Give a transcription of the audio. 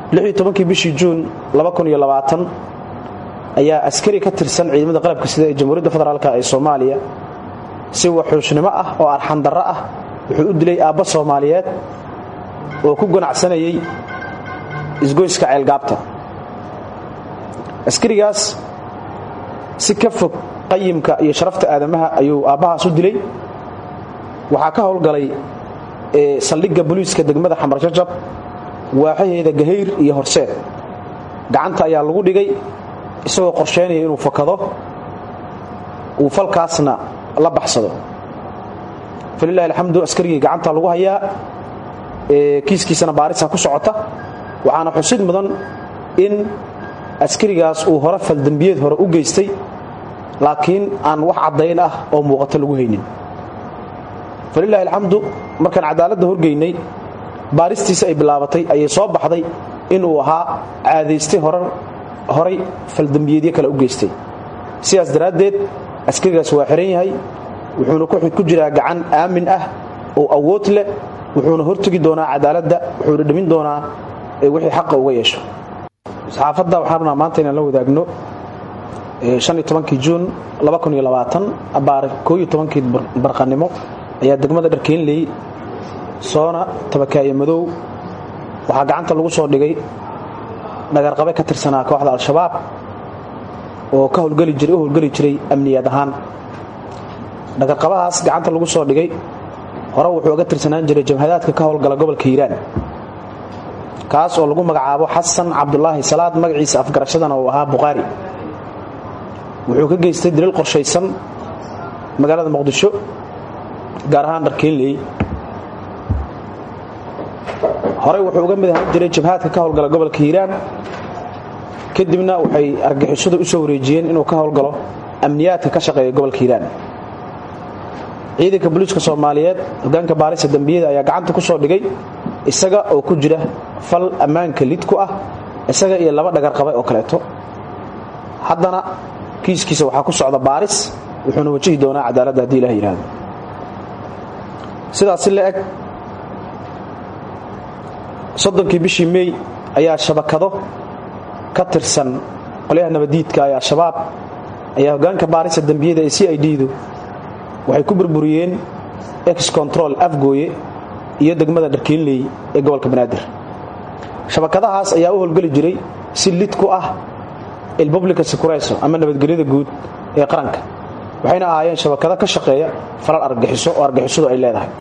kii bishii juun ayaa askari ka tirsan ciidamada qalabka sida ee jamhuuriyadda federaalk ee soomaaliya si waxuushnimo ah oo arxandarro ah wuxuu u dilay aabba soomaaliyeed oo ku ganacsanayay isgoyska ceelgaabta askarigaas si ka fog qayimka iyo sharafta aadamaha ayuu aabbahaas u dilay waxaa ka howlgalay saldhigga boliiska degmada xamarjajab waaxaheeda gahayr iyo horseed gacanta ayaa lagu dhigay isagoo qorsheynaya inuu fakado uu falkaasna la baxsado falilahi alxamdu askarigii gacanta lagu hayaa kiiskiisana baarisa ku socota waxaana xusid mudan in askarigaas uu hore faldembiyeed hore u geystay laakiin aan wax caddayn ah oo muuqato lagu haynin falilahi alxamdu markaan cadaaladda horgeynay baaristiisa ay bilaabatay ayay soo baxday inuu ahaa caadaystay horay faldembiyeedyo kale u geystay sidaas daraaddeed askarigaas waa xiran yahay wuxuuna ku jiraa gacan aamin ah oo awood leh wuxuuna hortegi doonaa cadaaladda wuxuuna dhimin doonaa wixii xaqa uga yeesho saxaafadda waxaan rabnaa maanta inaan la wadaagno kii juun abaar kii barqanimo ayaa degmada dharkeenley soona tabakaaye madow waxaa gacanta lagu soo dhigay dhagarqabe ka tirsanaa kooxda al-shabaab oo ka howlgeli jiray u howlgeli jiray amniyaad ahaan dhagarqabahaas gacanta lagu soo dhigay hore wuxuu uga tirsanaan jiray jamhadaadka ka howlgala gobolka hiiraan kaas oo lagu magacaabo xasan cabdulaahi salaad magaciisa afgarashadana uu ahaa bukhaari wuxuu ka geystay daliil qorshaysan magaalada muqdisho gaar ahaan dharkeenley horey wuxuu uga mid ahaan jiray jabhaadka ka howlgala gobolka hiiraan kadibna waxay argixisadu u soo wareejiyeen inuu ka howlgalo amniyaadka ka shaqeeya gobolka hiiraan ciidanka booliiska soomaaliyeed hogaanka baarisa dembiyada ayaa gacanta ku soo dhigay isaga oo ku jira fal ammaanka lid ku ah isaga iyo laba dhagarqabe oo kaleeto haddana kiiskiisa waxaa ku socda baaris wuxuuna wajihi doonaa cadaaladda haddii ilah yidhaahdo sidaas si la eg soddonkii bishii mey ayaa shabakado ka tirsan qolyaha nabadiidka ee al-shabaab ayaa hogaanka baarisa dembiyada ee c i d-du waxay ku burburiyeen ex control afgooye iyo degmada dharkeenley ee gobolka banaadir shabakadahaas ayaa u howlgeli jiray si lid ku ah ilpublica secureso ama nabadgelyada guud ee qaranka waxayna ahaayeen shabakado ka shaqeeya falal argagixiso oo argagixisadu ay leedahay